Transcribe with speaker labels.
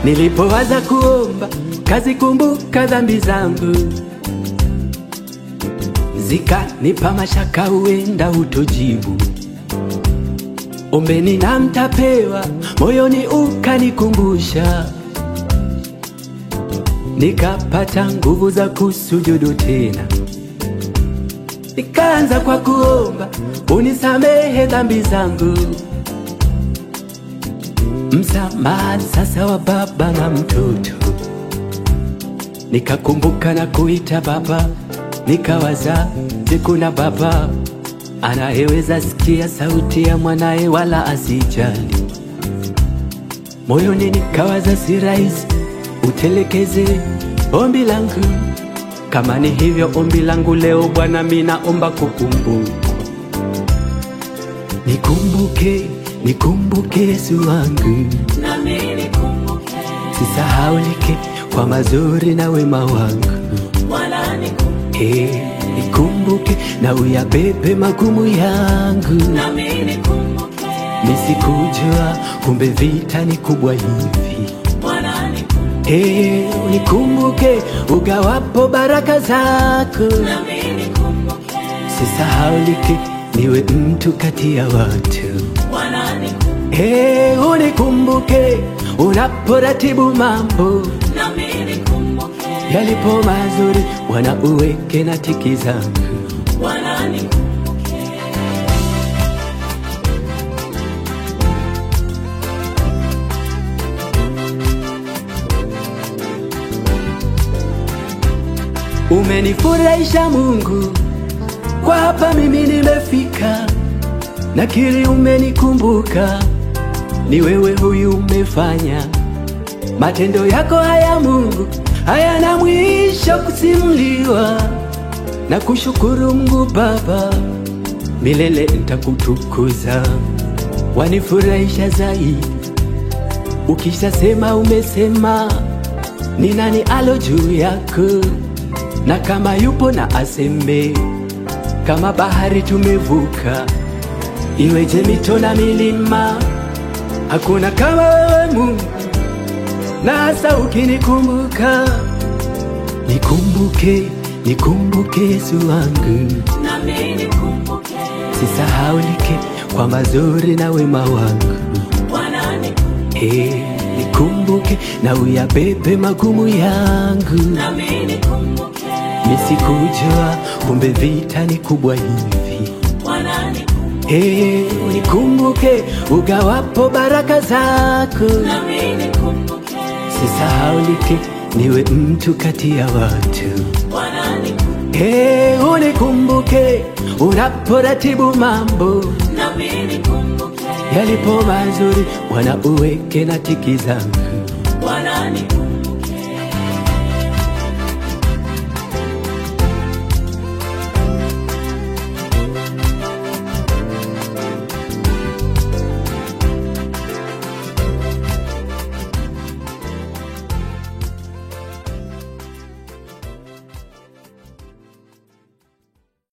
Speaker 1: Nilipowaza kuomba kazikumbuka dhambi zangu, zikanipa mashaka, huenda utojibu. Ombeni na mtapewa, moyoni ukanikumbusha, nikapata nguvu za kusujudu tena. Nikaanza kwa kuomba unisamehe dhambi zangu, msamaha sasa wa baba na mtoto. Nikakumbuka na kuita baba, nikawaza je, kuna baba anayeweza sikia sauti ya mwanaye wala asijali? Moyoni nikawaza si rahisi utelekeze ombi langu. Kama ni hivyo ombi langu leo Bwana, mimi naomba kukumbuka, nikumbuke, nikumbuke Yesu wangu,
Speaker 2: nami nikumbuke,
Speaker 1: sisahaulike kwa mazuri na wema wangu.
Speaker 2: Bwana nikumbuke,
Speaker 1: Eh, nikumbuke na uyabebe magumu yangu,
Speaker 2: nami nikumbuke,
Speaker 1: nisikujua kumbe vita ni kubwa hivi.
Speaker 2: Bwana nikumbuke,
Speaker 1: Eh, unikumbuke ugawapo baraka zako,
Speaker 2: nami nikumbuke,
Speaker 1: sisahaulike niwe mtu kati ya watu.
Speaker 2: Bwana nikumbuke,
Speaker 1: Eh, unikumbuke unaporatibu mambo
Speaker 2: nami nikumbuke,
Speaker 1: yalipo mazuri, Bwana uweke na tiki zangu.
Speaker 2: Bwana nikumbuke,
Speaker 1: Umenifurahisha Mungu, kwa hapa mimi nimefika, nakiri umenikumbuka, ni wewe huyu umefanya. Matendo yako haya Mungu hayana mwisho kusimuliwa, na kushukuru Mungu Baba, milele nitakutukuza. Wanifurahisha zaidi ukishasema, umesema ni nani alo juu yako na kama yupo na aseme, kama bahari tumevuka, iweje mito na milima, hakuna kama wewe Mungu, na hasa ukinikumbuka. Nikumbuke, nikumbuke Yesu wangu,
Speaker 2: nami nikumbuke,
Speaker 1: sisahaulike kwa mazuri na wema wangu.
Speaker 2: Bwana nikumbuke,
Speaker 1: Eh, nikumbuke na uyabebe magumu yangu.
Speaker 2: nami nikumbuke,
Speaker 1: Nisikujua kumbe vita ni kubwa hivi.
Speaker 2: Bwana nikumbuke,
Speaker 1: Hey, unikumbuke ugawapo baraka zako,
Speaker 2: nami nikumbuke,
Speaker 1: sisahaulike niwe mtu kati ya watu.
Speaker 2: Bwana nikumbuke,
Speaker 1: Hey, unikumbuke unaporatibu mambo
Speaker 2: nami nikumbuke,
Speaker 1: yalipo mazuri, Bwana uweke na tiki zangu.
Speaker 2: Bwana nikumbuke.